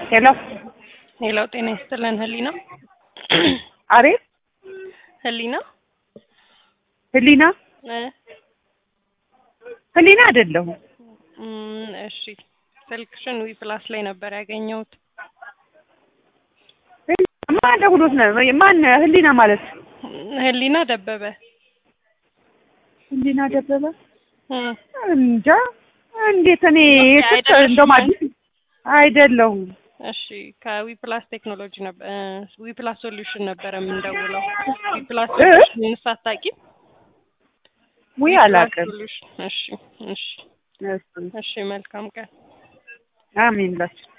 ሄሎ ሄሎ፣ ጤና ይስጥልን። ህሊና አሬት ህሊና ህሊና እ ህሊና አይደለሁም። እም፣ እሺ ስልክሽን ዊ ፕላስ ላይ ነበር ያገኘሁት። ማን ደውሎት ነው? ማን ህሊና ማለት ህሊና ደበበ ህሊና ደበበ እ እንጃ እንዴት እኔ ኦኬ፣ ስልክ አይደለሽም እንደውም አዲስ አይደለሁም። እሺ ከዊ ፕላስ ቴክኖሎጂ ነበር ዊ ፕላስ ሶሉሽን ነበረ የምንደውለው። ዊ ፕላስ እ? ሶሉሽን ሳታውቂም? ውይ ዊ ፕላስ አላውቅም። ሶሉሽን። እሺ እሺ እሱ እሺ መልካም ቀን። አሜን ላችሁ